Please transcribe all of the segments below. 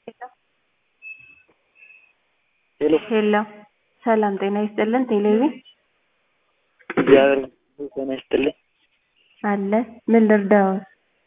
ሄሎ ሄሎ ሰላም ጤና ይስጥልን ቴሌቪ እግዚአብሔር ይመስገን ጤና ይስጥልኝ። አለ ምን ልርዳዎት?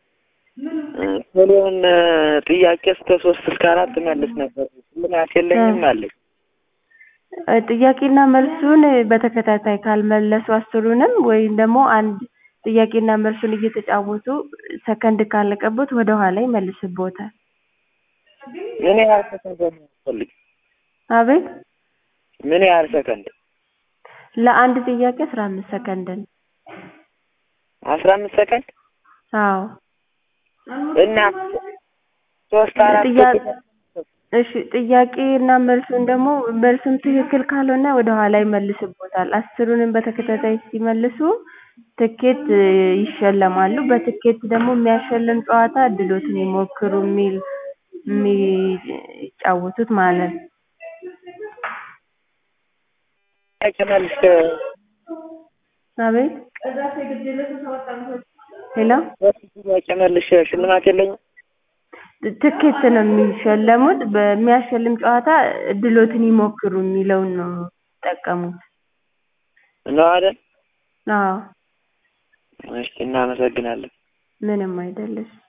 ቶሎውን ጥያቄ እስከ ሶስት እስከ አራት መልስ ነበር ምክንያት የለኝም አለኝ። እ ጥያቄና መልሱን በተከታታይ ካልመለሱ አስሩንም ወይም ደግሞ አንድ ጥያቄና መልሱን እየተጫወቱ ሰከንድ ካለቀቦት ወደ ኋላ ይመልስቦታል። ምን ያህል ሰከንድ ነው የሚያስፈልግ? አቤት ምን ያህል ሰከንድ? ለአንድ ጥያቄ አስራ አምስት ሰከንድ ነው። አስራ አምስት ሰከንድ አዎ እና ሶስት አራት ጥያ- እሺ ጥያቄና መልሱን ደግሞ መልሱም ትክክል ካልሆነ ወደ ኋላ ይመልስቦታል። አስሩንም በተከታታይ ሲመልሱ ትኬት እ ይሸለማሉ። በትኬት ደግሞ የሚያሸልም ጨዋታ እድሎትን ይሞክሩ የሚል የሚጫወቱት ማለት ነው። ጥያቄ መልስ አቤት ሄሎ ሶስት ጥያቄ መልሽ ሽልማት የለኝም? ትኬት ነው የሚሸለሙት። በሚያሸልም ጨዋታ እድሎትን ይሞክሩ የሚለውን ነው የሚጠቀሙት። ነው አይደል? አዎ እሺ እናመሰግናለን። ምንም አይደለሽ።